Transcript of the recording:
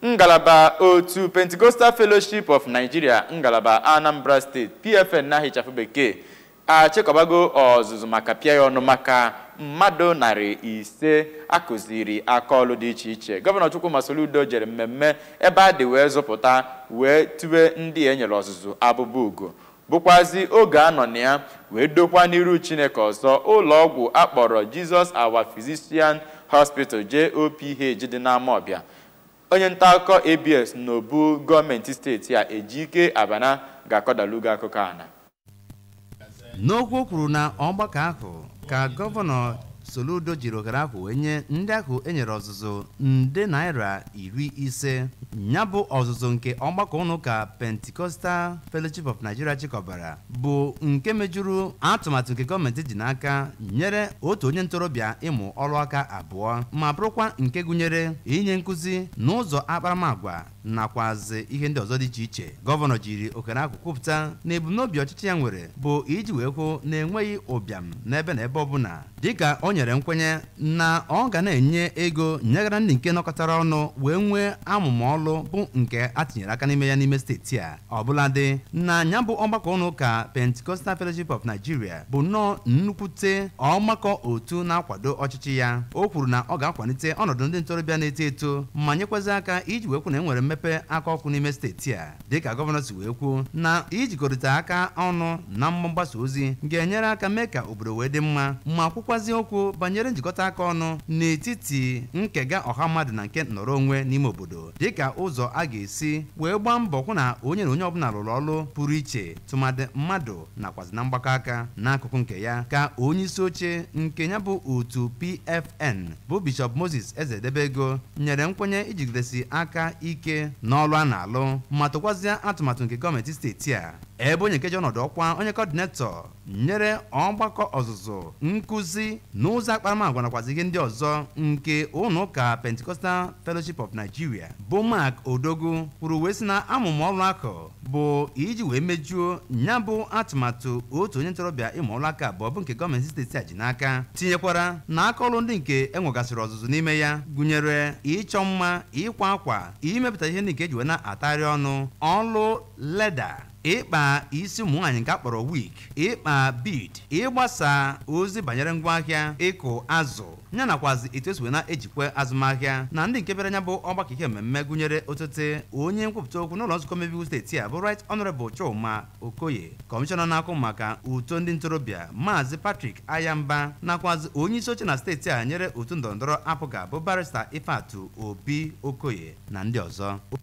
ngalaba otu Pentecostal Fellowship of Nigeria ngalaba Anambra State PFN na hichafụ bekee achịkọbago ọzụzụ maka pịa ya ọnụ maka mmadụ narị ise akụziri akaọlụ dị iche iche gọvanọ Chukwuma Soludo jere mmemme ebe a dị wee zụpụta wee tube ndị e nyere ọzụzụ abụba ugo bụkwazi oge a nọ na ya wee dokwa n'iru Chineke ọzọ ụlọ ọgwụ akpọrọ Jesus Our Physician Hospital JOPH dị n'Amawbịa onye nta akụkọ ABS n'obu gọọmenti steeti a Ejike Abana ga-akọdalugo akụkọ a na n'okwu o kwuru na ọgbakọ ahụ ka gọvanọ Soludo jiri ohere ahụ wee nye ndị ahụ enyere ọzụzụ nde naira iri ise ya bụ ọzụzụ nke ọgbakọ ụlọụka Pentecostal Fellowship of Nigeria chịkọbara bụ nke mejuru atụmatụ nke gọọmenti ji n'aka nyere otu onye ntorobịa ịmụ ọrụ aka abụọ ma bụrụkwa nke gụnyere inye nkụzi n'ụzọ akparamagwa nakwazi ihe ndị ọzọ dị iche iche gọvanọ jiri ohere ahụ kwupụta na ebumnobi ọchịchị ya nwere bụ iji wee kwuo na enweghị ụbịam n'ebe na ebe ọbụla dịka o nyere nkwenye na ọ ga na-enye ego nyegara ndị nke nọkọtara ọnụ wee nwee amụma ọlụ bụ nke a tinyere aka n'ime ya n'ime steeti a ọbụladị na ya bụ ọgbakọ ụlọ ụka Pentecostal Fellowship of Nigeria bụ nnọọ nnukwute ọgbakọ otu na-akwado ọchịchị ya o kwuru na ọ ga-akwalite ọnọdụ ndị ntorobịa na-eto eto ma nyekwazị aka iji wee kwu na enwere mmepe aka ọkụ n'ime steeti a dịka gọvanọ si wee kwuo na ijikọrịta aka ọnụ na mgbasa ozi ga-enyere aka mee ka obodo wee dị mma ma kwukwazi okwu banyere njikọta aka ọnụ n'etiti nkega ọha mmadụ na nke nọrọ onwe n'ime obodo dịka ụzọ a ga-esi wee gbaa mbọ hụ na onye na onye ọbụla rụrụ ọrụ pụrụ iche tụmadị mmadụ nakwazi na mgbakọ aka n'akụkụ nke ya ka onye isi oche nke ya bụ otu PFN bụ Bishọp Moses Ezedebego nyere nkwenye ijigidesi aka ike n'ọrụ a na-alụ ma tụkwazie atụmatụ nke gọọmenti steeti a ebe onye nkeji ọnọdụ ọkwa onye kọdinetọ nyere ọgbakọ ọzụzụ nkụzi n'ụzọ akparamagwa nakwazi ihe ndị ọzọ nke ụlọ ụka Pentecostal Fellowship of Nigeria bụ Mark Odogwu kwuru wee sị na amụma ọrụ akụ bụ iji wee mejuo ya bụ atụmatụ otu onye ntorobịa ịmụ ọrụ aka abụọ bụ nke gọọmenti steeti a ji n'aka tinyekwara na aka ọrụ ndị nke enwegasịrị ọzụzụ n'ime ya gụnyere ịchọ mma ịkwa akwa imepụta ihe ndị nke eji wee na-atagharị ọnụ ọrụ leda ịkpa isi ụmụ nwaanyị nke akpọrọ wig ịkpa bid ịgbasa ozi banyere ngwaahịa ịkụ azụ ya nakwazi etu esi wee na-ejikwa azụmahịa na ndị nke bịara anya bụ ọgbakọ ihe mmemme gụnyere osote onye nkwupụta okwu n'ụlọ nzukọ mmebi steeti a bụ right honorable Chuma Okoye kọmishọna na-akụ maka uto ndị ntorobịa maazị Patrick Ayamba nakwazi onye isi oche na steeti a nyere otu ndọrọndọrọ apụga bụ barista Ifeatu Obi Okoye na ndị ọzọ